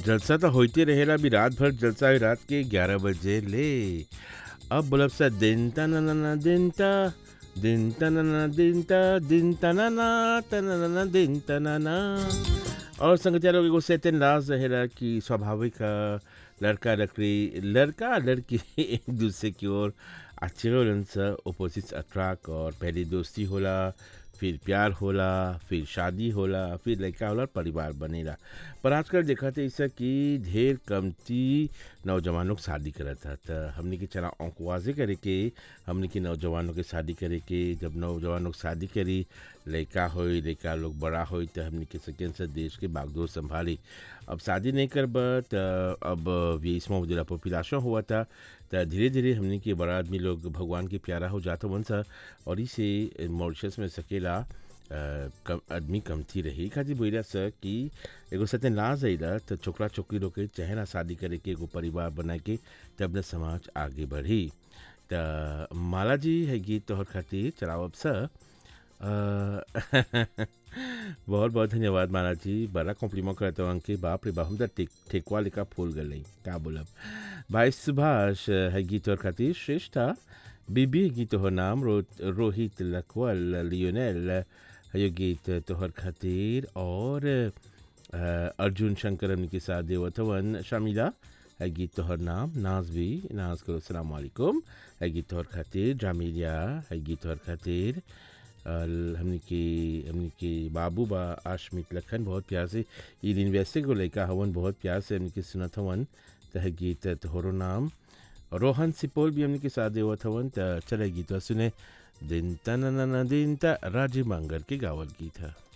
जलसा तो होते रहेला भी रात भर जलसा है रात के ग्यारह बजे ले अब बोलब सा दिन ता ना ना ना दिन ता दिन ता ना ना दिन ता दिन ता ना ना ता ना ना ना दिन ता ना ना और संगतिया लोग एगो से लाज रहेला कि स्वाभाविक अ, लड़का लड़की लड़का लड़की एक दूसरे की ओर अच्छे होलन सा अपोजिट अट्रैक्ट और पहली दोस्ती होला फिर प्यार होला फिर शादी होला फिर लड़का होला और परिवार बनेला पर आजकल देखा थे ऐसा कि ढेर कमती नौजवान लोग शादी करत था तो हमने के चला औकवाजे करे के हमने के नौजवानों के शादी करे के जब नौजवान लोग शादी करी लड़का होई लड़का लोग बड़ा होई तो हमने के सकें से देश के बागडोर संभाली अब शादी नहीं करब तो अब बीसवा जिला पॉपुलेशन हुआ था तो धीरे धीरे हमने के बड़ा आदमी लोग भगवान के प्यारा हो जाता वन सा और इसे मॉरिशस में सकेला अ, कम आदमी कमती रही खातिर बोला सर कि एगो सत्यन लाज अइला तो छोकरा छोकरी लोग के चाहे ना शादी करे के एगो परिवार बना के तब न समाज आगे बढ़ी त माला जी है गीत तोहर खातिर चलावब सर बहुत बहुत धन्यवाद माला जी बड़ा कॉम्प्लीमेंट करते हो अंके बाप रे बाप हम तो टेक ठेकुआ लेकर फूल गए क्या बोलब भाई सुभाष है गीत और खातिर श्रेष्ठा बीबी है गीत तोहर नाम रो, रोहित लखवल लियोनेल है यो गीत तोहर खातिर और अ, अर्जुन शंकर हमनी के साथ देवथवन शामिला है गीत तोहर नाम नाज भी नाज करो सलाम वालेकुम है गीत तोहर खातिर जामिलिया है गीत तोहर खातिर अल- हमनी के हमनी के बाबू बा आशमित लखन बहुत प्यार से ई दिन वैसे को लड़का हवन बहुत प्यार से हमनी के सुनत हवन तह गीत तोहरो नाम रोहन सिपोल भी हमनी के साथ देवत हवन त चले गीत सुने दिन तना दिन ता राजीव मांगर के गावल गीत है